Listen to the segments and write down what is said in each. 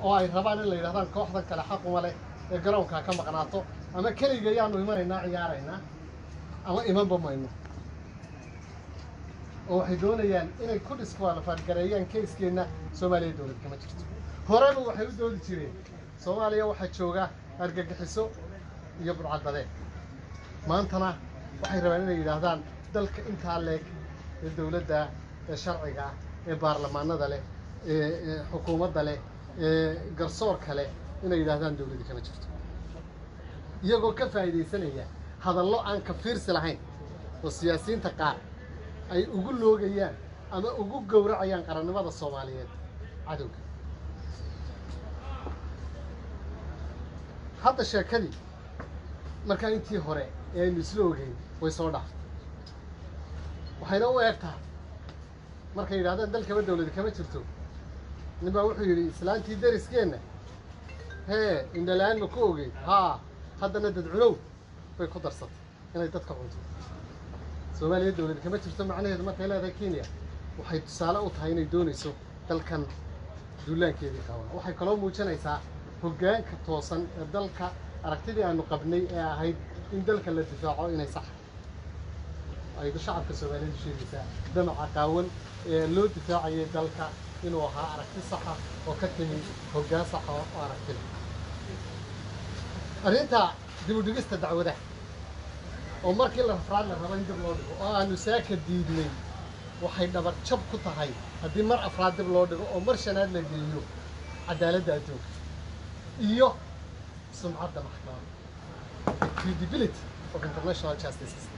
oo ay rabaan in la yidhahdaan kooxdan kale xaquma leh ee garoonkaa ka maqnaato ama keliga yaanu imanaynaa ciyaaraynaa ama imanba mayno oo waxay doonayaan inay ku disqualifaadgareeyaan kayskeenna soomaaliya dowlad kama jirto horeba waxay u doodi jireen soomaaliya waxaa jooga argagixiso iyo burcadbadeed maantana waxay rabaan inay yidhaahdaan dalka intaa leeg ee dowladda ee sharciga ah ee baarlamaanada leh ee ee xukuumadda leh ee garsoorka leh inay yidhaahdaan dowladdi kama jirto iyagoo ka faa'iidaysanaya hadallo aan ka fiirsi lahayn oo siyaasiyiinta qaar ay ugu loogayaan ama ugu gowracayaan qarannimada soomaaliyeed cadowga hadda sheekadii markaa intii hore ee aynu isla ogeyn way soo dhaaftay waxayna u eeg tahay markay yidhahdeen dalkaba dowladi kama jirto nin baa wuxuu yidhi islaantii deriskeenna hee indhala-aan ma ku ogeyn haa haddana dadcunow bay ku darsatay inay dadka cunto soomaaliya dowladi kama jirto macnaheedu markay leedahay kenya waxay tusaale u tahay inay doonayso dalkan duulaankeedii qabaa waxay kaloo muujinaysaa hoggaanka toosan ee dalka aragtidii aanu qabnay ee ahayd in dalka la difaaco inay sax ay shacabka soomaaliyeed sheegaysaa damaca qaawan ee loo difaacayay dalka inuu ahaa aragti saxa oo ka timi hoggaan saxa oo aragtida arrinta dib u dhigista dacwadaha oo markii la rafraad la rabo in dib loo dhigo oo aanu saaka diidnay waxay dhabar jab ku tahay haddii mar afraad dib loo dhigo oo mar shanaad la geeyo cadaaladda adduunka iyo sumcadda maxkamada credibility of international justice system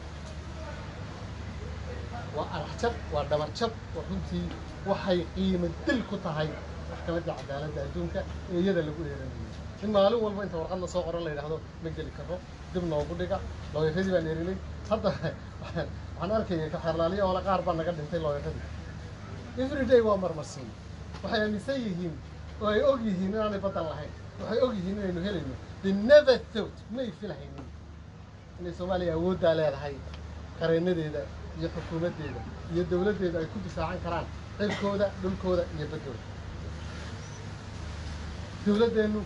waa arax jab waa dhabar jab oo runtii waxay qiimo dil ku tahay maxkamadda cadaaladda adduunka ee iyada lagu eeranayo in maalin walba inta warqad la soo qoran la yidhaahdo ma geli karo dib noogu dhiga looyaradii baan erinay hadda waxaan arkaya kaxeerlaaliya oola qaar baa naga dhintay looyaradii everyday waa marmarsiin waxay aaminsan yihiin oo ay og yihiin inaanay baddan lahayn waxay og yihiin inaynu helayno the never thought may filhaynin inay soomaaliya awooddaa leedahay qareenadeeda iyo xukuumaddeeda iyo dowladdeeda ay ku difaacan karaan cirkooda dhulkooda iyo baddooda dowladdeennu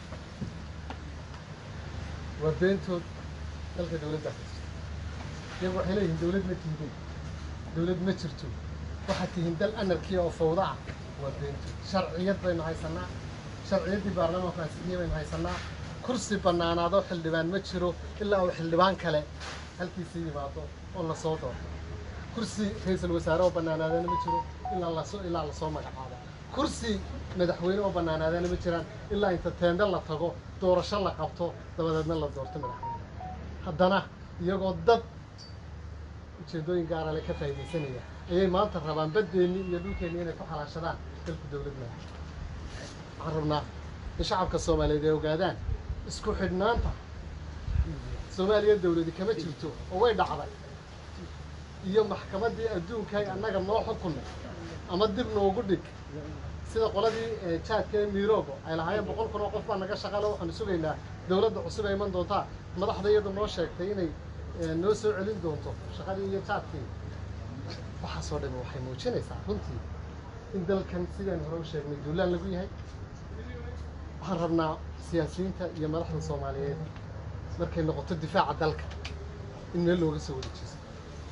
waa beentood dalka dowladdaa ka jirta iyagu waxay leeyihiin dowlad ma tihdin dowlad ma jirto waxaad tihiin dal anarkiya oo fawda ah waa beentood sharciyad baynu haysannaa sharciyaddii baarlamaanku ansixiyey baynu haysannaa kursi bannaanaadoo xildhibaan ma jiro ilaa uu xildhibaan kale halkiisii yimaado oo lasoo doorto kursi ra-iisul wasaare oo bannaanaadana ma jiro ilaa lasoo ilaa lasoo magacaabo kursi madaxweyne oo bannaanaadana ma jiraan ilaa inta teende la tago doorasho la qabto dabadeedna la doorto madaxweyne haddana iyagoo dad ujeeddooyin gaara le ka faa'iidaysanaya ayay maanta rabaan baddeennii iyo dhulkeennii inay ku xalaashadaan dalku dowlad madax waxaan rabnaa in shacabka soomaaliyeed ay ogaadaan isku xidhnaanta soomaaliya dowladi kama jirto oo way dhacday iyo maxkamaddii adduunkaay annaga noo xukunay ama dib noogu dhig sida qoladii jaadka ee miiroogo ay lahaayeen boqol kun oo qof baa naga shaqale waxaanu sugaynaa dowladda cusub ay iman doontaa madaxda iyadu noo sheegtay inay noo soo celin doonto shaqadii iyo jaadkii waxaasoo dhami waxay muujinaysaa runtii in dalkan sidaan hore u sheegnay duulaan lagu yahay waxaan rabnaa siyaasiyiinta iyo madaxda soomaaliyeed markay noqoto difaaca dalka in meel looga soo wada jeesto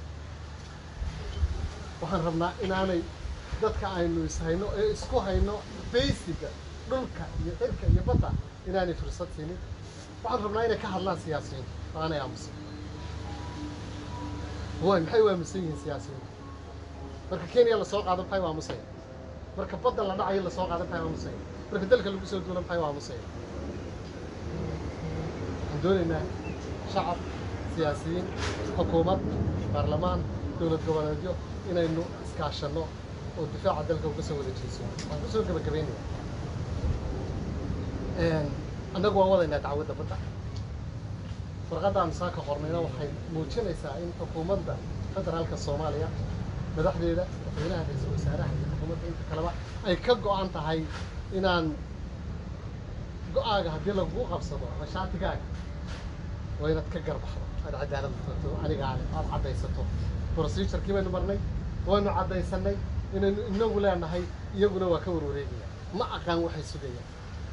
waxaan rabnaa inaanay dadka aynu ishayno ee isku hayno baysiga dhulka iyo cirka iyo badda inaanay fursad siinin waxaan rabnaa inay ka hadlaan siyaasiyiinta oo aanay aamusan way maxay u aamusan yihiin siyaasiyiinta marka kenya lasoo qaado maxay u aamusaya marka badda la dhacayo lasoo qaado maxay u aamusaya marka dalka lagu soo duulo maxay u aamusaya waxaan doonaynaa shacab siyaasiyiin xukuumad baarlamaan dowlad goboleedyo inaynu iskaashanno oo difaaca dalka uga soo wada jeeso waan kusoo gabagabaynaya annagu waan wadaynaa dacwadda badda warqaddaanu saaka qornayna waxay muujinaysaa in xukuumadda federaalka soomaaliya madaxdeeda madaxweynaha ra-iisul wasaaraha iyo xukuumadda inta kaleba ay ka go-an tahay inaan go-aaga haddii lagugu qabsado ama shaatigaaga waa inaad ka garbaxdo aad cadaalad noqoto anigaale aad caddaysato procedurkii baynu marnay waynu caddaysanay inaynu inagu leenahay iyaguna waa ka warwareegaya ma aqaan waxay sugayaan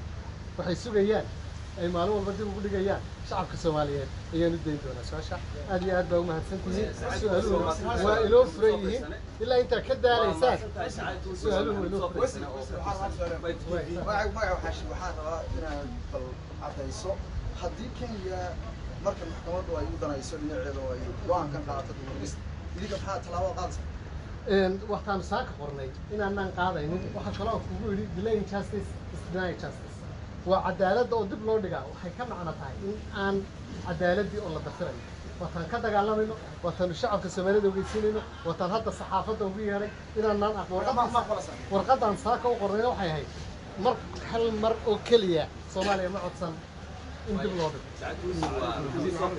waxay sugayaan ay maalin walba dib ugu dhigayaan shacabka soomaaliyeed ayaan u dayn doonaa su-aasha aad iyo aad baa umahadsan tihiin su-aaluhu waa inoo furan yihiin ilaa intaa ka daalaysaan su-aaluhu waa inoo furan yihiin magaca waxaa waxaa rabaa inaad bal caddayso haddii kenya marka maxkamaddu ay u danayso dhinaceeda oo ay go-aankan qaadato dumargista idinka maxaa tallaabo qaadaysa Een, waxtaan saaka qornay inaanaan qaadaynin waxaa kaloo kugu yidhi delay justice is deny justice waa cadaaladda oo dib loo dhigaa waxay ka macno tahay in aan cadaaladdii oo la dafirayo waataan ka dagaalamayno waataanu shacabka soomaalida ogeysiinayno waataan hadda saxaafadda ugu yeedhay inaanaan aqoon warqaddaan saaka u qornayna waxay ahayd mar hal mar oo keliya soomaaliya ma codsan in dib loo dhigo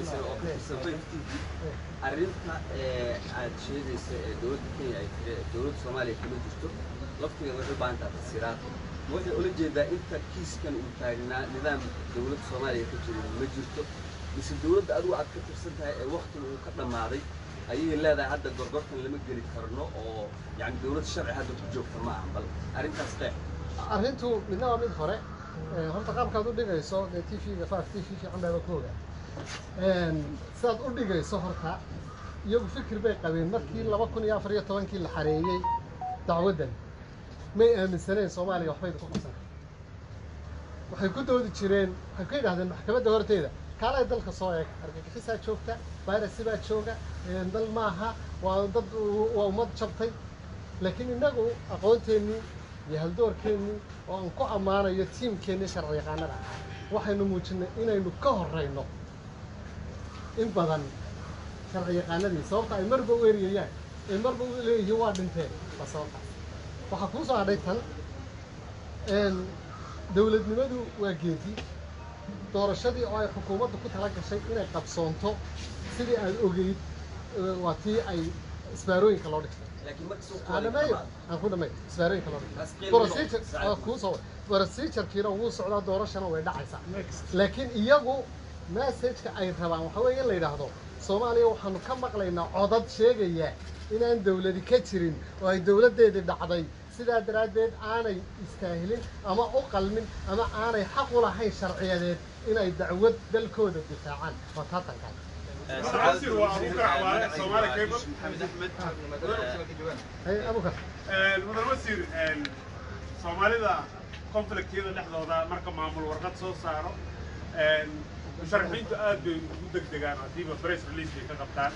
arrinta ee aad sheegaysa ee dowladda kenya ay tiri dowladda soomaaliya kama jirto laftigeeda waxay u baahan tahay tafsiiraad ma waxay ula jeedaa inta kiiskan uu taagnaa nidaam dowladda soomaaliya ka jirin ma jirto mise dowladda adigu aad ka tirsan tahay ee waktiga uu ka dhammaaday ayay leedahay hadda gorgortan lama geli karno oo yani dowlad sharci hadda ku joogta ma aha bal arrintaas qeex arrintu midna waa mid hore Ee, horta qaabkaad u dhigayso dee t v-ga faaf t v fiican baaba ku ogaa Een, sidaad u dhigayso horta iyagu fikir bay qabeen markii laba kun iyo afar iyo tobankii la xareeyey dacwaddan may aaminsaneen soomaaliya waxbayda ku qabsan karto waxay ku doodi jireen waxay ku yidhahdeen maxkamadda horteeda kaalay dalka soo eeg argagixisaa joogta virus baa jooga een, dal maaha waa dad waa ummad jabtay laakiin innagu aqoonteennii iyo haldoorkeennii oo aan ku ammaanayo tiimkeennii sharci yaqaanada ahaa waxaynu muujinay inaynu ka horrayno in badan sharci yaqaanadii sababta ay marba u eriyayaan ay marba u leeyihiin waa dhinteen waa sababtaas waxaa kuu soo hadhay tan een, dowladnimadu waa geedi doorashadii oo ay xukuumaddu ku tala gashay inay qabsoonto sidii aad ogeyd ee, waa tii ay isbaarooyinka loo dhigtay laakiin marka soo aan dhameeyo aan ku dhameeyo isbaarooyinka loo Bas dhigtay qiimo procedure loo- waa kuu soo procedurekiina wuu socdaa doorashana way dhacaysaa laakiin iyagu messageka ay rabaan waxa weeye in la yidhaahdo soomaaliya waxaanu ka maqlaynaa codad sheegaya inaan dowladi ka jirin oo ay dowladdeedii dhacday sidaa daraaddeed aanay istaahilin ama u qalmin ama aanay xaq u lahayn sharciyadeed inay dacwad dalkooda difaacaan waa taatankan عاصر وابو كعوان صومالي كيبل maxamed axmed hay abukar mudan wasiir soomaalida conflictyada dhexdooda marka maamul warqad soo saaro musharaxiintu aad bay ugu degdegaan haddiiba press release bay ka qabtaan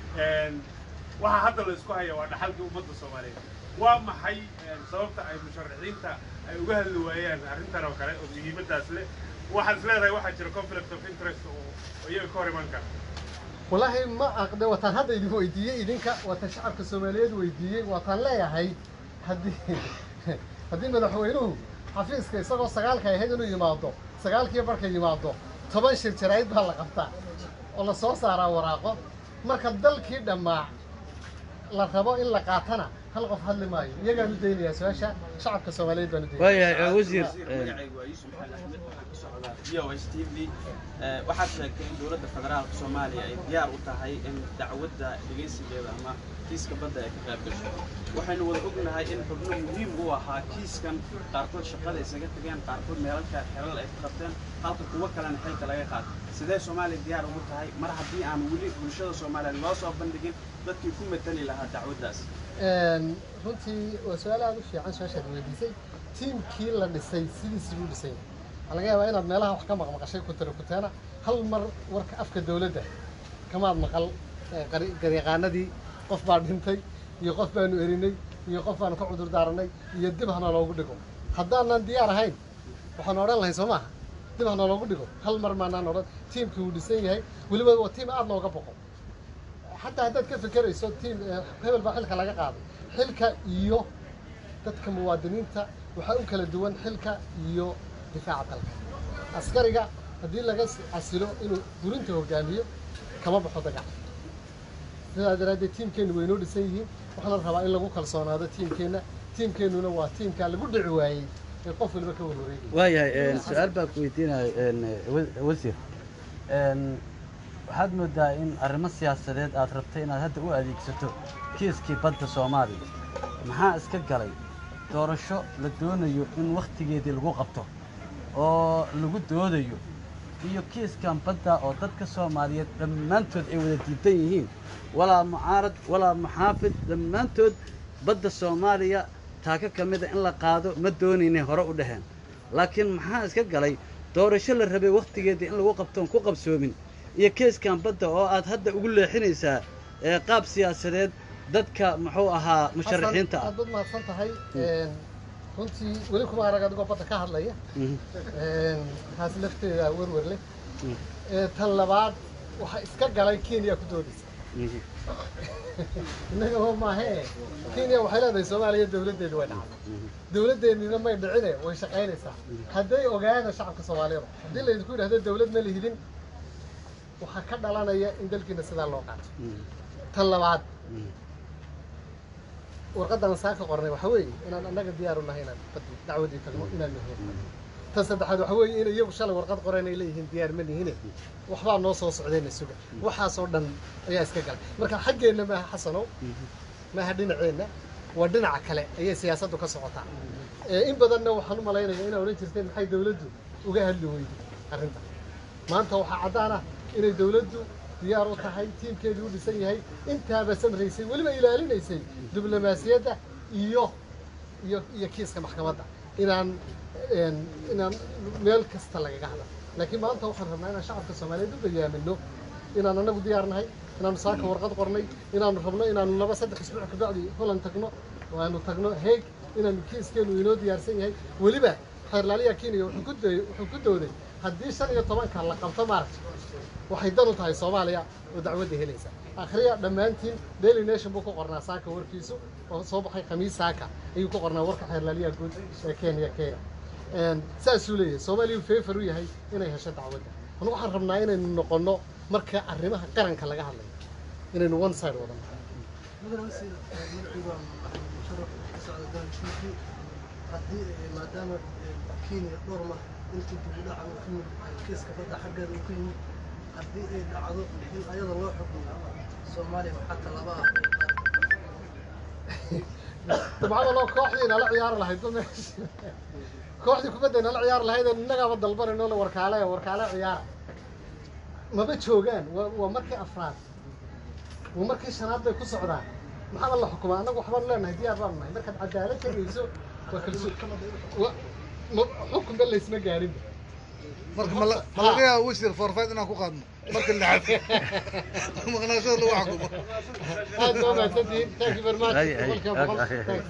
waxaa hadda la isku haya waa dhaxalkii ummadda soomaaliyeed waa maxay sababta ay musharaxiinta ay uga hadli waayaan arrintan oo kale oo muhiimaddaas leh waxaad is leedahay waxaa jira conflict of interest oo oo iyaga ka hor iman kara والله ما أقدر وطن هذا اللي هو يديه إذنك وطن شعب كسوماليد ويديه وطن لا هي هدي هدي مدحوينه حفيظ كي سقوا سقال كي هيدنو يماضو سقال كي بركة يماضو طبعا شير شرايد بهلا قبطة والله صوص على وراقه مركز دل كي دماع la rabo in la qaatana hal qof hadli maayo iyagaan u daynaya su-aasha shacabka soomaaliyeed baan u daynaya waayahay wasiir magacaygu waa yuusuf maxamed axmed waxaan ka socdaa v o s t v waxaad sheegtay in dowladda federaalka soomaaliya ay diyaar u tahay in dacwadda dhegaysigeeda ama kiiska badda ay ka qayb gasho waxaynu wada ognahay in xubno muhiim u ahaa kiiskan qaarkood shaqada isaga tageen qaarkood meelalka xelal ay ka qabteen halka kuwo kalena xilka laga qaatay sidee soomaaliya diyaar ugu tahay mar haddii aan weli bulshada soomaaliyeed loo soo bandhigin dadkii ku matali lahaa dacwaddaas runtii waa su-aal aada u fiican su-aashaad weydiisay tiimkii la dhisay sidiisii buu dhisay waxaa laga yaabaa inaad meelaha wax ka maqmaqashay kutara kuteena hal mar warka afka dowladda kamaad maqal eh, qari- garyaqaanadii qof baa dhintay iyo qof baanu erinay iyo qof baanu ka cudur daaranay iyo dib hana loogu dhigo haddaanan diyaar ahayn waxaanu odhan lahayn soo maaha dib hana loogu dhigo hal mar maanaan odhan tiimkii wuu dhisan yahay weliba waa tiim aada looga boqo xataa haddaad ka fekerayso tiim eh, hebel baa xilka laga qaaday xilka iyo dadka muwaadiniinta waxaa u kala duwan xilka iyo difaaca dalka askariga haddii laga s- casilo inuu burinta hogaamiyo kama baxo dagaal sidaa daraaddeed tiimkeennu way inoo dhisan yihiin waxaana rabaa in lagu kalsoonaado tiimkeenna tiimkeennuna waa tiimka lagu dhici waayey ee qof waliba ka warwareegaya waayahay su-aal baan ku weydiinaya wasiir waxaad moodaa in arrimo siyaasadeed aad rabtay inaad hadda u adeegsato kiiskii badda soomaaliya maxaa iska galay doorasho la doonayo in wakhtigeedii lagu qabto oo lagu doodayo iyo kiiskan badda oo dadka soomaaliyeed dhammaantood ay wada diidan yihiin walaa mucaarad walaa muxaafid dhammaantood badda soomaaliya taaka ka mida in la qaado ma doonaynay hore u dhaheen laakiin maxaa iska galay doorasho la rabay wakhtigeedii in lagu qabtoon ku qabsoomin iyo keeskan badda oo aad hadda ugu leexinaysaa ee qaab siyaasadeed dadka muxuu ahaa musharaxiinta ah aad baad mahadsan tahay runtii weli kuma arag adigoo badda ka hadlaya Mhm, taas lafteeda werwer leh mhm, Ee, tan labaad waxaa iska galay kenya ku doodaysa mhm, innaga oo maahe kenya waxay leedahay soomaaliya dawladdeedu way dhacday mhm. dawladdeennina may dhicine way shaqaynaysaa hadday ogaada shacabka soomaaliyada haddii laydinku yidhahdo dawlad ma lihidin waxaa ka dhalanaya in dalkiina sidaa loo qaato Mhm, tan labaad mhm. warqaddan saaka qornay waxa weeye inaan annaga diyaar u nahay inaan baddi dacwadii tagno inaan nahay tan saddexaad waxa weeye in iyagu shalay warqad qoreen ay leeyihiin diyaar ma nihine waxbaa noo soo socdeenna suga waxaasoo dhan ayaa iska galay marka xaggeenna maaha xasanow maaha dhinaceenna waa dhinaca kale ayay siyaasaddu ka socotaa Ee, in badanna waxaan u malaynayaa inaa odhan jirteen maxay dawladdu uga hadli weyday arrinta maanta waxaa caddaan ah inay dawladdu diyaar u tahay tiimkeedu u dhisan yahay intaaba samraysay weliba ilaalinaysay diblomaasiyadda iyo iyo iyo kiiska maxkamadda inaan een, inaan meel kasta lagaga hadla laakiin maanta waxaan rabnaa inaan shacabka soomaaliyeed u bayaamino inaan anagu diyaar nahay inaanu saaka warqad qornay inaanu rabno inaanu laba saddex isbuuc kabacdi holland tagno oo aanu tagno heeg inaanu kiiskeenu inoo diyaarsan yahay weliba xeerlaaliya kenya wuxuu ku day wuxuu ku dooday haddii shan iyo tobanka la qabto maaragta waxay dan u tahay soomaaliya oo dacwadda helaysa akhriya dhammaantiin daily nation buu ku qornaa saaka warkiisu oo soo baxay khamiis saaka ayuu ku qornaa warka xeerlaaliyaha guud ee kenya kenya Een, saasuu leeyahay soomaaliya feefar u yahay inay hesho dacwadda anu waxaan rabnaa inaynu noqonno marka arrimaha qaranka laga hadlayo inaynu one side wadan haddii maadaama kenya dhowr mar intii dib u dhaca uu ka yimid kiiska badda xaggeeda uu ka yimid haddii ay dhacdo in ayada loo xukumo soomaaliya waxaa tallaaba ah dabcada loo kooxdii nala ciyaari lahayd ba meesha kooxdii kubadda nala ciyaari lahayd oo innagaaba dalbanayno la warkaale warkaale ciyaara maba joogaan waa waa markii afraad waa markii shanaad bay ku socdaan maxaaba la xukumaa annagu waxbaanu leenahay diyaar baanu nahay markaad cadaalad tegayso waa kalso wa- ma- xukunba laysma gaarinba marka ma la- ma laga yaaba wasiir forfait inaan ku qaadno marka lixaad maqnaashada lagu xakumo aad baa mahadsantihiin thank you very much Ay, ay, boqolkiiba boqol ay, ay. Thanks.